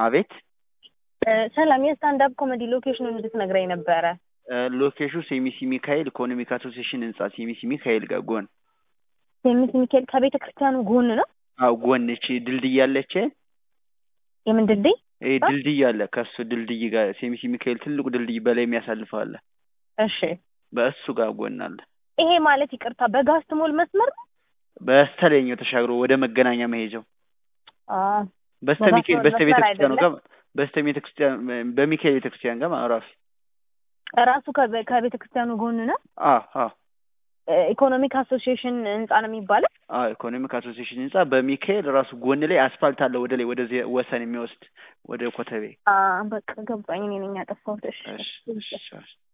አቤት እ፣ ሰላም የስታንዳፕ ኮሜዲ ሎኬሽኑን እንድትነግረኝ ነበረ። እ፣ ሎኬሽኑ ሴሚሲ ሚካኤል ኢኮኖሚክ አሶሲዬሽን ህንጻ ሴሚሲ ሚካኤል ጋር ጎን ሴሚስ ሚካኤል ከቤተ ክርስቲያኑ ጎን ነው። አዎ ጎን እቺ ድልድይ ያለች የምን ድልድይ? ይሄ ድልድይ አለ ከሱ ድልድይ ጋር ሴሚሲ ሚካኤል ትልቁ ድልድይ በላይ የሚያሳልፈው አለ እሺ በእሱ ጋር ጎን አለ ይሄ ማለት ይቅርታ በጋስት ሞል መስመር ነው? በስተላይኛው ተሻግሮ ወደ መገናኛ መሄጃው አ በስተ በጋስ ሚካኤል ሞል በስተ ቤተ መስመር ክርስቲያኑ አይደለም? ጋር በስተ ቤተ ክርስቲያን በሚካኤል ቤተ ክርስቲያን ጋር ማለት ራሱ ራሱ ከቤ- ከቤተ ክርስቲያኑ ጎን ነው። አዎ አዎ እ፣ ኢኮኖሚክ አሶሲዬሽን ህንጻ ነው የሚባለው። አዎ ኢኮኖሚክ አሶሲዬሽን ህንጻ በሚካኤል ራሱ ጎን ላይ አስፋልት አለ ወደ ላይ ወደዚህ ወሰን የሚወስድ ወደ ኮተቤ አ በቃ ገባኝ። እኔ ነኝ ያጠፋሁት። እሺ እሺ እሺ እሺ